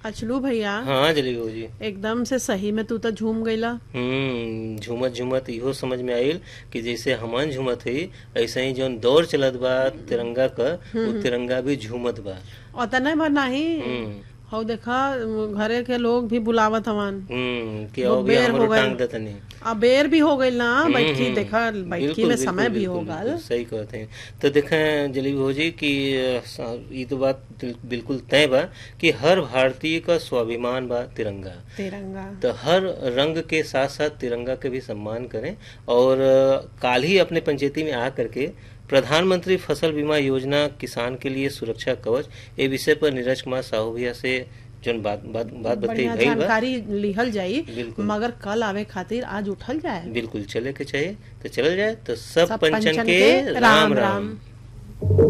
अचलू भैया हाँ जलेबी भौजी एकदम से सही में तू तो झूम गईला हम्म झूमत झूमत इहो समझ में आइल कि जैसे हमन झूमत हई ऐसे ही जौन दौड़ चलत बा तिरंगा क वो तिरंगा भी झूमत बा और तने भर नाही हम्म हौ देखा घरे के लोग भी बुलावत हवन हम्म कि वो आओ भी बेर हमरो हो गइल। टांग दतनी अब बेर भी हो गई ना बैठकी हम्म, देखा बिल्कुल, बैठकी में बिल्कुल, समय भी हो बिल्कुल, गल बिल्कुल, सही कहते हैं तो देखें जलेबी भौजी कि अ, स- ई तो बात दिल- बिल्कुल तय बा कि हर भारतीय का स्वाभिमान बा तिरंगा तिरंगा तो हर रंग के साथ साथ तिरंगा के भी सम्मान करें और अ, काल ही अपने पंचायती में आ करके प्रधानमंत्री फसल बीमा योजना किसान के लिए सुरक्षा कवच ये विषय पर नीरज कुमार साहू भैया से जोन बात बात बात बताई बढ़िया भई बा जानकारी लिहल जाई बिल्कुल। मगर कल आवे खातिर आज उठल जाए बिल्कुल चले के चाहिए तो चलल जाए तो सब सब पंचन पंचन के के राम राम राम राम।